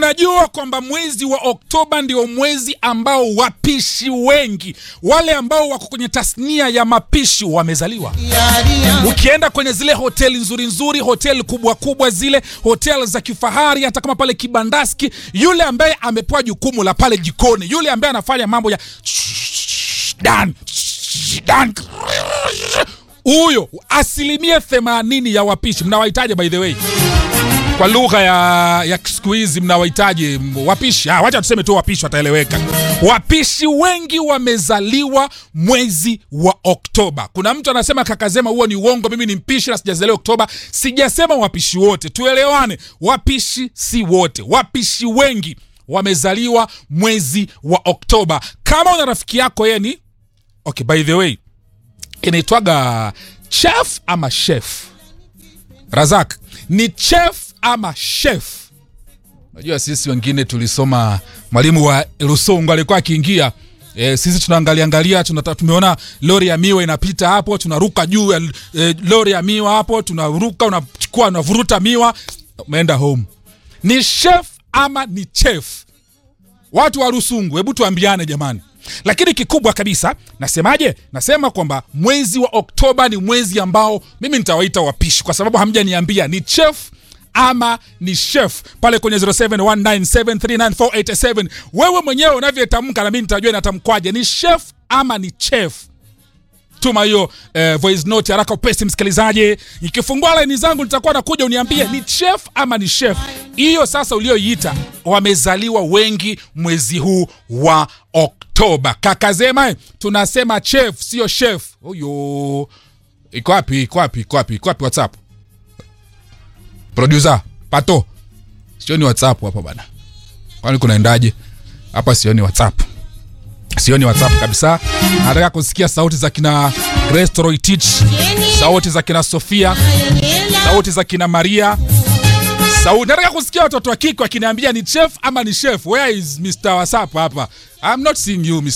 unajua kwamba mwezi wa Oktoba ndio mwezi ambao wapishi wengi wale ambao wako kwenye tasnia ya mapishi wamezaliwa. Ukienda kwenye zile hoteli nzuri nzuri, hoteli kubwa kubwa, zile hoteli za kifahari, hata kama pale Kibandaski, yule ambaye amepewa jukumu la pale jikoni, yule ambaye anafanya mambo ya dan dan huyo asilimia themanini ya wapishi mnawahitaji, by the way, kwa lugha ya, ya siku hizi mnawahitaji wapishi. Ah, wacha tuseme tu wapishi, wataeleweka. Wapishi wengi wamezaliwa mwezi wa Oktoba. Kuna mtu anasema kakazema, huo ni uongo, mimi ni mpishi na sijazaliwa Oktoba. Sijasema wapishi wote, tuelewane, wapishi si wote, wapishi wengi wamezaliwa mwezi wa Oktoba. Kama una rafiki yako yeye ni okay, by the way inaitwaga chef ama chef Razak, ni chef ama chef? Najua sisi wengine tulisoma, mwalimu wa Lusungu alikuwa akiingia E, sisi tunaangalia angalia tunata, tumeona lori ya miwa inapita hapo, tunaruka juu ya e, lori ya miwa hapo, tunaruka, unachukua, unavuruta miwa, umeenda home. Ni chef ama ni chef? Watu wa Rusungu, hebu tuambiane jamani. Lakini kikubwa kabisa nasemaje? Nasema kwamba mwezi wa Oktoba ni mwezi ambao mimi nitawaita wapishi, kwa sababu hamjaniambia ni chef ama ni chef pale kwenye 0719739487 wewe mwenyewe unavyotamka na mimi nitajua inatamkwaje, ni chef ama ni chef. Tuma hiyo eh, voice note haraka upesi, msikilizaji. Ikifungua laini zangu nitakuwa nakuja uniambie ni chef ama ni chef. Hiyo sasa ulioiita, wamezaliwa wengi mwezi huu wa Oktoba. Kakazema tunasema chef, sio chef. Huyo iko wapi? Iko wapi? Iko wapi? Iko wapi? WhatsApp producer pato, sioni WhatsApp hapa bana, kwani kunaendaje hapa? Sioni WhatsApp sioni WhatsApp kabisa. Nataka kusikia sauti za kina Grace Toroitich, sauti za kina Sofia, sauti za kina Maria, sauti. Nataka kusikia watoto wa kike wakiniambia ni chef ama ni chef. Where is Mr. WhatsApp hapa? I'm not seeing you Mr.